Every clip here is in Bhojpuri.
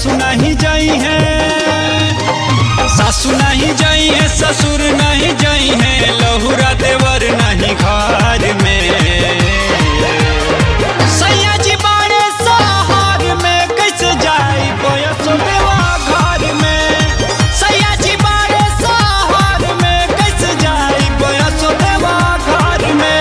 सासू नहीं जाई है सासू नहीं जाई है ससुर नहीं जाई है लहुरा देवर नहीं घर में सैया जी बारे सहार में कैसे जाई बयसो देवा घर में सैया जी बारे सहार में कैसे जाई बयसो देवा घर में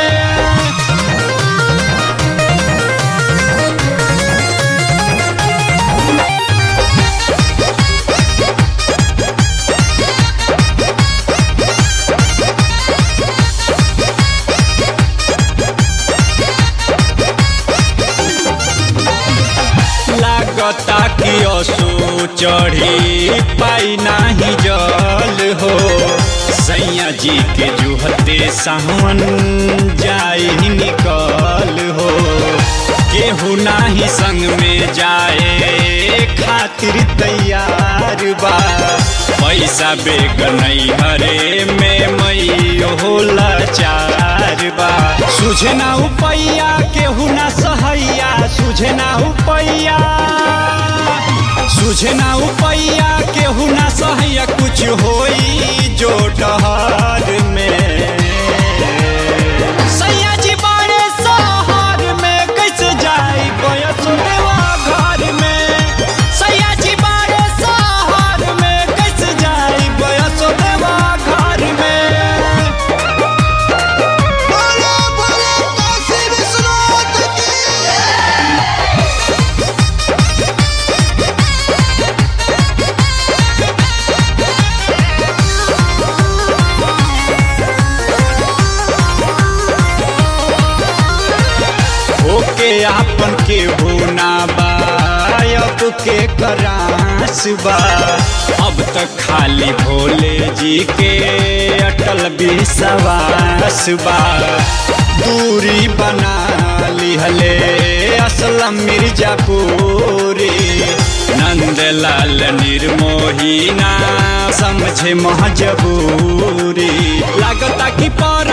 लागता कि असो चढ़ी पाई नाही जल हो सैया जी के जुहते सावन जाई निकल हो केहू नाही संग में जाए खातिर तैयार बा पैसा बेग नहीं हरे में मई होला चार बा सुझे ना उपैया केहू ना सहैया सुझे ना उपैया सुझे ना उपैया केहू ना सहैया कुछ होई जो डहर में सैया जी बारे सहार में कैसे जाई बयस देवा घर में सैया जी बारे सहार में कैसे जाई बयस देवा घर में बोलो बोलो काशी विश्वनाथ की ओके आपन के होना बायब के करास बा अब तक खाली भोले जी के अटल विश्वास बा दूरी बना लिहले असलम मिर्जापुरी नंदलाल निर्मोही ना समझे महजबूरी लागता कि पर